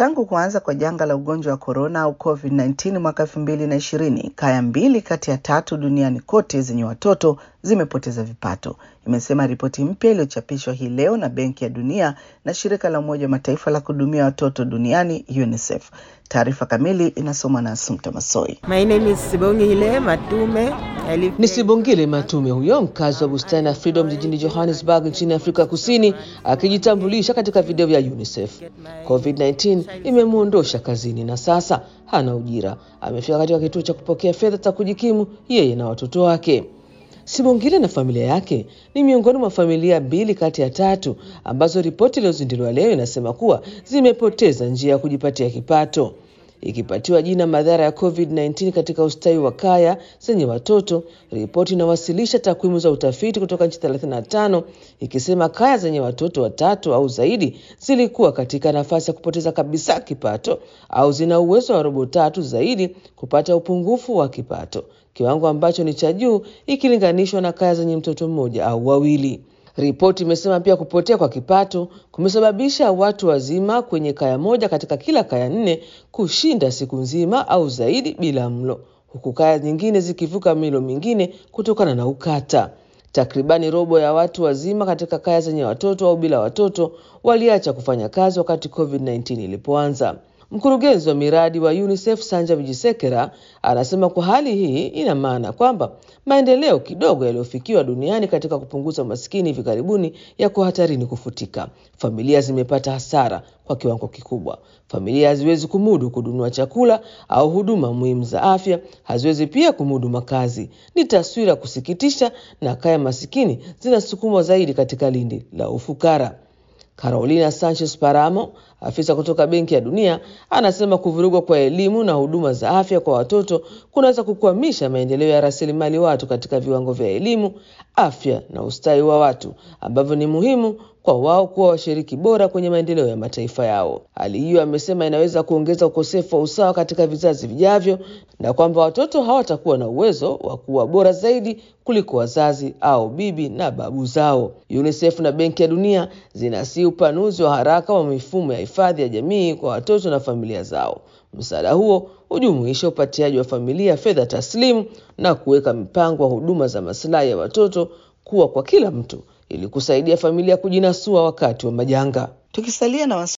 Tangu kuanza kwa janga la ugonjwa wa korona au COVID-19 mwaka 2020, kaya mbili kati ya tatu duniani kote zenye watoto zimepoteza vipato, imesema ripoti mpya iliyochapishwa hii leo na Benki ya Dunia na shirika la Umoja wa Mataifa la kuhudumia watoto duniani UNICEF. Taarifa kamili inasomwa na Asumta Masoi. My name is Sibongile Matume. I live Ni Sibongile Matume huyo mkazi wa bustani ya Freedom jijini Johannesburg nchini Afrika Kusini akijitambulisha katika video vya UNICEF. COVID-19 imemwondosha kazini na sasa hana ujira. Amefika katika kituo cha kupokea fedha za kujikimu yeye na watoto wake. Sibongile na familia yake ni miongoni mwa familia mbili kati ya tatu ambazo ripoti iliyozinduliwa leo inasema kuwa zimepoteza njia ya kujipatia kipato. Ikipatiwa jina madhara ya COVID-19 katika ustawi wa kaya zenye watoto, ripoti inawasilisha takwimu za utafiti kutoka nchi 35 ikisema kaya zenye watoto watatu au zaidi zilikuwa katika nafasi ya kupoteza kabisa kipato au zina uwezo wa robo tatu zaidi kupata upungufu wa kipato, kiwango ambacho ni cha juu ikilinganishwa na kaya zenye mtoto mmoja au wawili. Ripoti imesema pia kupotea kwa kipato kumesababisha watu wazima kwenye kaya moja katika kila kaya nne kushinda siku nzima au zaidi bila mlo, huku kaya nyingine zikivuka milo mingine kutokana na ukata. Takribani robo ya watu wazima katika kaya zenye watoto au bila watoto waliacha kufanya kazi wakati COVID-19 ilipoanza. Mkurugenzi wa miradi wa UNICEF Sanja Vijisekera anasema kwa hali hii ina maana kwamba maendeleo kidogo yaliyofikiwa duniani katika kupunguza umaskini hivi karibuni yako hatarini kufutika. Familia zimepata hasara kwa kiwango kikubwa. Familia haziwezi kumudu kununua chakula au huduma muhimu za afya, haziwezi pia kumudu makazi. Ni taswira ya kusikitisha, na kaya masikini zinasukumwa zaidi katika lindi la ufukara. Carolina Sanchez Paramo, afisa kutoka Benki ya Dunia, anasema kuvurugwa kwa elimu na huduma za afya kwa watoto kunaweza kukwamisha maendeleo ya rasilimali watu katika viwango vya elimu, afya na ustawi wa watu ambavyo ni muhimu kwa wao kuwa washiriki bora kwenye maendeleo ya mataifa yao. Hali hiyo, amesema, inaweza kuongeza ukosefu wa usawa katika vizazi vijavyo na kwamba watoto hawatakuwa na uwezo wa kuwa bora zaidi kuliko wazazi au bibi na babu zao. UNICEF na Benki ya Dunia zinasii upanuzi wa haraka wa mifumo ya hifadhi ya jamii kwa watoto na familia zao. Msaada huo hujumuisha upatiaji wa familia fedha taslimu na kuweka mipango wa huduma za masilahi ya watoto kuwa kwa kila mtu ili kusaidia familia kujinasua wakati wa majanga. Tukisalia na